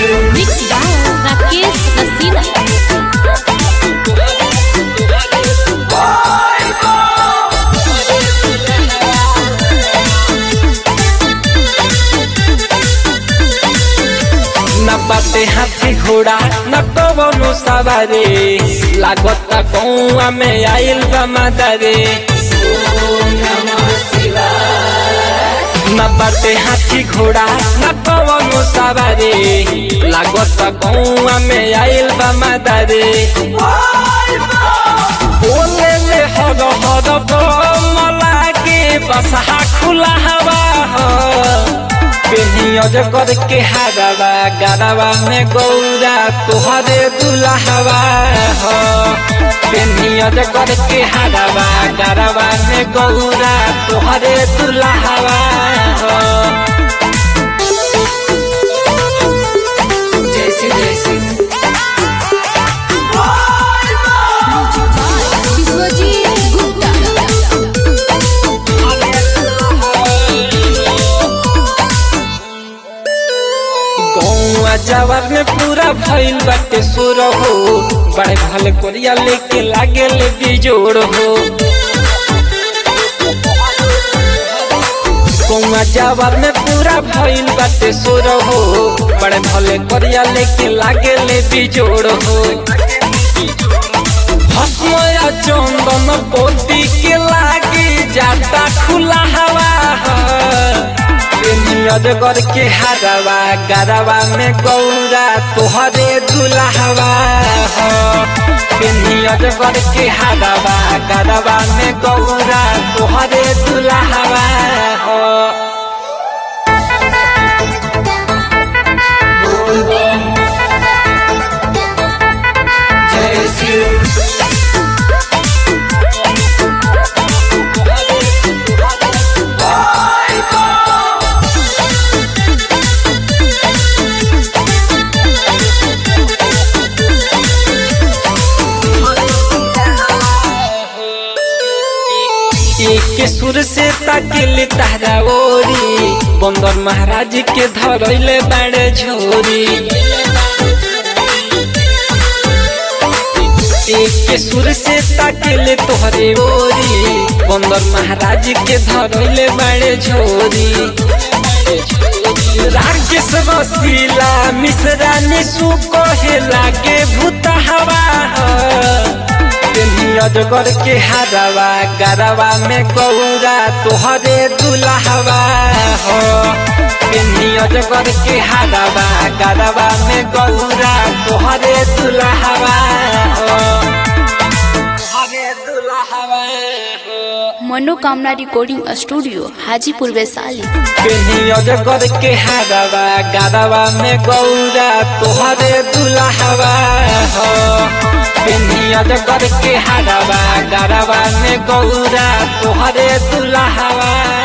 Mix by Rakesh Rasina. न बाटे हाथी घोड़ा न कवनो सवारे लागत कौआ में आइल बा मादारे न बाटे हाथी घोड़ा न कवनो सवारे लागत कौआ में आइल बा मादारे बोले ले हर हर मला के बसहा खुला हवा हो पेनियज करके हारवा गरवा में गौरा तुहरे दुल्हवा हो पेनियज करके हारवा गरवा में गौरा तुहरे दुल्हवा हो जैसे जैसे Biswajit Gupta. गौआ जवार में पूरा भइल बाटे सुर हो बड़े भले कोरिया लेके लागे ले बिजोड़ हो गौआ जवार में पूरा भइल बाटे सुर हो बड़े भले कोरिया लेके लागे ले बिजोड़ हो भस्मया चंदन पोती के लागे जाता खुला हवा अजगर के हरवा गरवा में गौरा तोहरे दुल्हवा पेनी अजगर के हरवा गरवा में गौरा तोहरे दुल्हवा हो जय श्री एक सुर से ताकिल तारा ओरी बंदर महाराज के धरैले बाड़े झोरी एक सुर से ताकिल तोहरे ओरी बंदर महाराज के धरैले बाड़े झोरी राकेश वसीला मिश्रा निशु कहे लागे भूत हवा अजगर के हरवा गरवा में गौरा तोहरे दुल्हवा हो पेनी अजगर के हरवा गरवा में गौरा तोहरे दुल्हवा हो तोहरे दुल्हवा हो मनोकामना रिकॉर्डिंग स्टूडियो हाजीपुर वैशाली पेनी अजगर के हरवा गरवा में गौरा तोहरे दुल्हवा हो पेनी अजगर के हरवा गरवा में गौरा तोहरे दुल्हवा